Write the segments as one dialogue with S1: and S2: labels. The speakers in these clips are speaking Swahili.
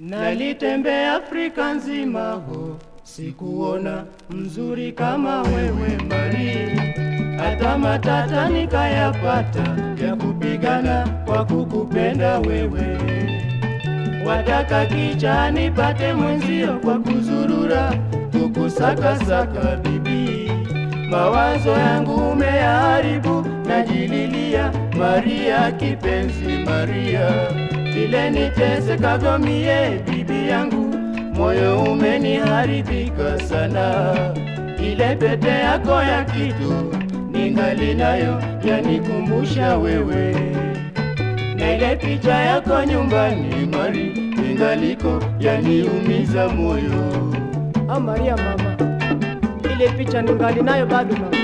S1: Nalitembea Afrika nzima ho, sikuona mzuri kama wewe Mari, hata matata nikayapata ya kupigana kwa kukupenda wewe. Wataka kicha nipate mwenzio kwa kuzurura kukusakasaka bibi, mawazo yangu umeyaharibu, najililia Maria kipenzi Maria, vile nitesekavyo mie bibi yangu, moyo umeniharibika sana. Ile pete yako ya kitu ningali nayo yanikumbusha wewe na ile picha yako nyumbani Mari ingaliko yaniumiza moyo.
S2: Ah, Maria mama, ile picha ningali nayo bado mama.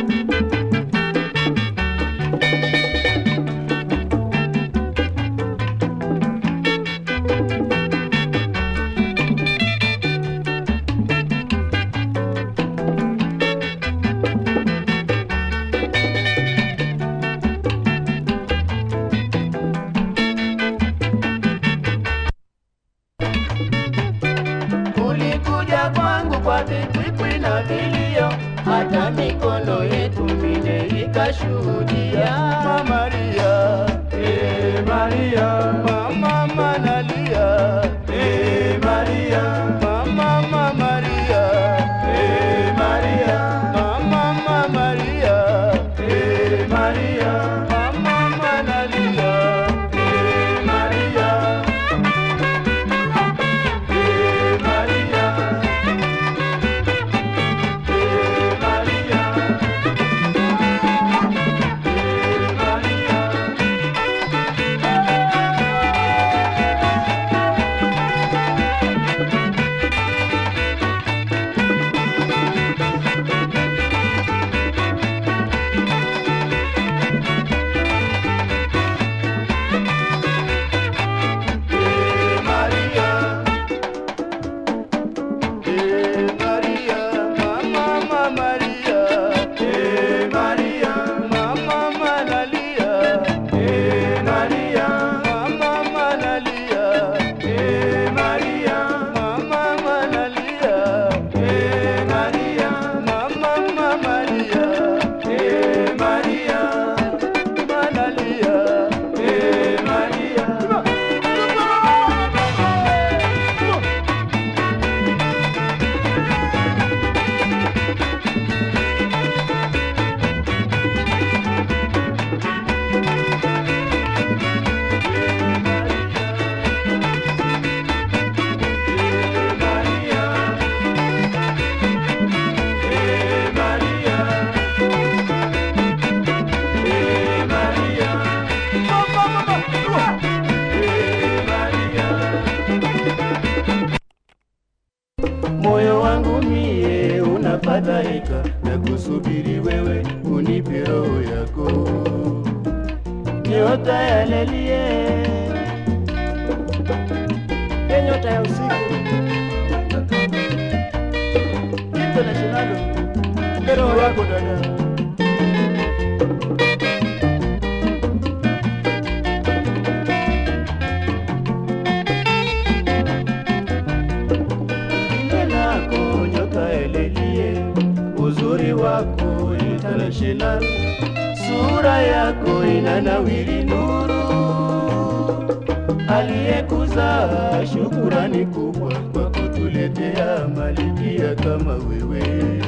S1: Ulikuja kwangu kwa vikwikwi na vilio, hata mikono yetu mine ikashuhudia. Mama Maria, eh Maria, mama manalia, eh Maria, mama mama Maria, eh Maria, mama mama Maria, eh Maria, mama manalia, eh Maria. Eh, María, eh, María, eh, María. Eh, María. Eh, María, mamá, mamá María, eh, María, mamá, Manalia, eh, María, mamá, Manalia, eh, María, mamá, Manalia, eh, María, mamá, mamá María, eh, María, Manalia, eh, María. Eh, María, eh, María, eh, María, mamá, mamá, eh, María. Moyo wangu mie unafadhaika na kusubiri wewe unipe roho yako, nyota ya lelie
S2: Ye nyota ya usiku international
S1: roho yako dada. Jina lako nyota elelie, uzuri wako international, sura yako inanawiri nuru, aliyekuzaa shukurani kubwa kwa kutuletea malikia kama wewe.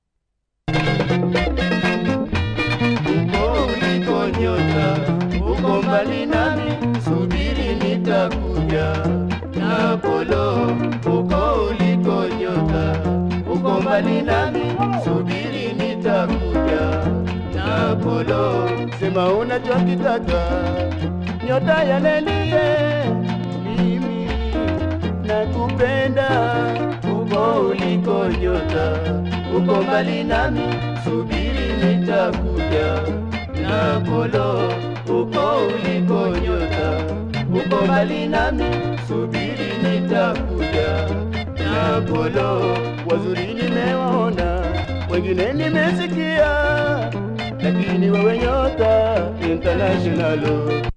S1: uko uliko nyota, uko mbali nami, subiri nitakuja. Na Apollo, uko uliko nyota, uko mbali nami, subiri nitakuja. Na Apollo, sema unachokitaka, nyota ya lelie, mimi nakupenda, uko uliko nyota, uko mbali nami, subiri nitakuja. Na Apollo, uko uliko nyota, uko mbali nami, subiri nitakuja. Na Apollo, wazuri nimewaona, wengine nimesikia, lakini wewe nyota international